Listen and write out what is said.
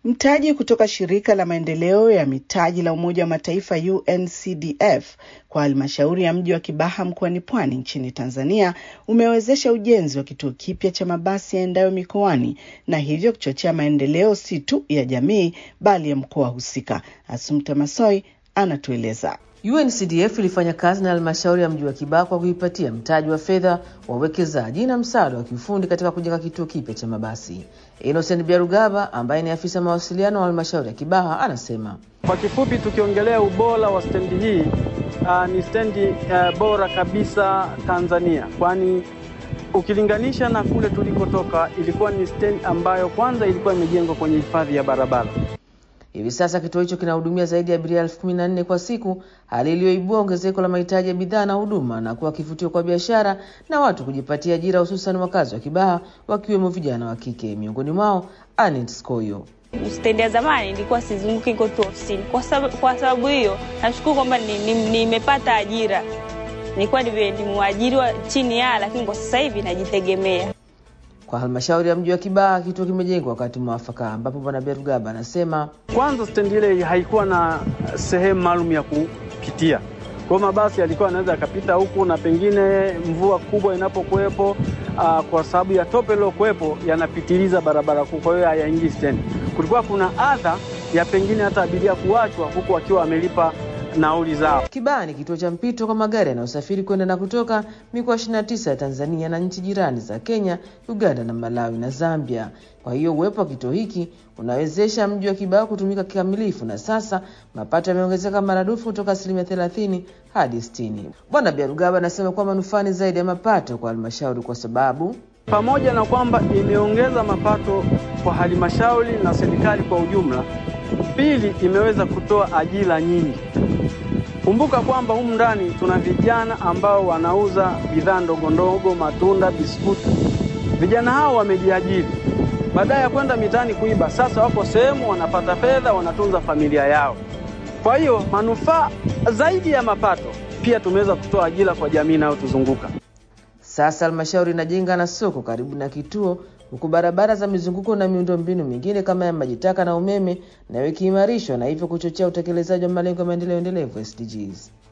Mtaji kutoka shirika la maendeleo ya mitaji la Umoja wa Mataifa UNCDF kwa halmashauri ya mji wa Kibaha mkoani Pwani nchini Tanzania umewezesha ujenzi wa kituo kipya cha mabasi yaendayo mikoani na hivyo kuchochea maendeleo si tu ya jamii bali ya mkoa husika. Asumta Masoi anatueleza. UNCDF ilifanya kazi na halmashauri ya mji wa Kibaha kwa kuipatia mtaji wa fedha wa uwekezaji na msaada wa kiufundi katika kujenga kituo kipya cha mabasi. Innocent Biarugaba ambaye ni afisa mawasiliano wa halmashauri ya Kibaha anasema kwa kifupi, tukiongelea ubora wa stendi hii uh, ni stendi uh, bora kabisa Tanzania, kwani ukilinganisha na kule tulikotoka ilikuwa ni stendi ambayo kwanza ilikuwa imejengwa kwenye hifadhi ya barabara. Hivi sasa kituo hicho kinahudumia zaidi ya abiria elfu kumi na nne kwa siku, hali iliyoibua ongezeko la mahitaji ya bidhaa na huduma na kuwa kivutio kwa biashara na watu kujipatia ajira, hususan wakazi wa Kibaha wakiwemo vijana wa kike, miongoni mwao Anet Skoyo. Stendi ya zamani ilikuwa sizunguki tu ofisini. Kwa sababu, kwa sababu hiyo nashukuru kwamba nimepata ni, ni ajira. Nilikuwa nimwajiriwa chini ya, lakini kwa sasa hivi najitegemea. Kwa halmashauri ya mji wa Kibaha kituo kimejengwa wakati mwafaka, ambapo bwana Berugaba anasema kwanza stendi ile haikuwa na sehemu maalum ya kupitia, kwa mabasi yalikuwa yanaweza yakapita huku, na pengine mvua kubwa inapokuwepo, kwa sababu ya tope lilokuwepo yanapitiliza barabara kuu, kwa hiyo hayaingii stendi. Kulikuwa kuna adha ya pengine hata abiria kuachwa huku akiwa wamelipa nauli zao. Kibaha ni kituo cha mpito kwa magari yanayosafiri kwenda na kutoka mikoa 29 ya Tanzania na nchi jirani za Kenya, Uganda na Malawi na Zambia. Kwa hiyo uwepo wa kituo hiki unawezesha mji wa Kibaha kutumika kikamilifu, na sasa mapato yameongezeka maradufu kutoka asilimia 30 hadi 60. Bwana Biarugaba anasema kuwa manufaa ni zaidi ya mapato kwa halmashauri kwa sababu pamoja na kwamba imeongeza mapato kwa halmashauri na serikali kwa ujumla, pili imeweza kutoa ajira nyingi. Kumbuka kwamba humu ndani tuna vijana ambao wanauza bidhaa ndogo ndogo, matunda, biskuti. Vijana hao wamejiajiri, baadaye ya kwenda mitaani kuiba, sasa wako sehemu wanapata fedha, wanatunza familia yao. Kwa hiyo manufaa zaidi ya mapato, pia tumeweza kutoa ajira kwa jamii inayotuzunguka. Sasa halmashauri inajenga na soko karibu na kituo, huku barabara za mizunguko na miundombinu mingine kama ya maji taka na umeme nayo ikiimarishwa na hivyo kuchochea utekelezaji wa malengo ya maendeleo endelevu SDGs.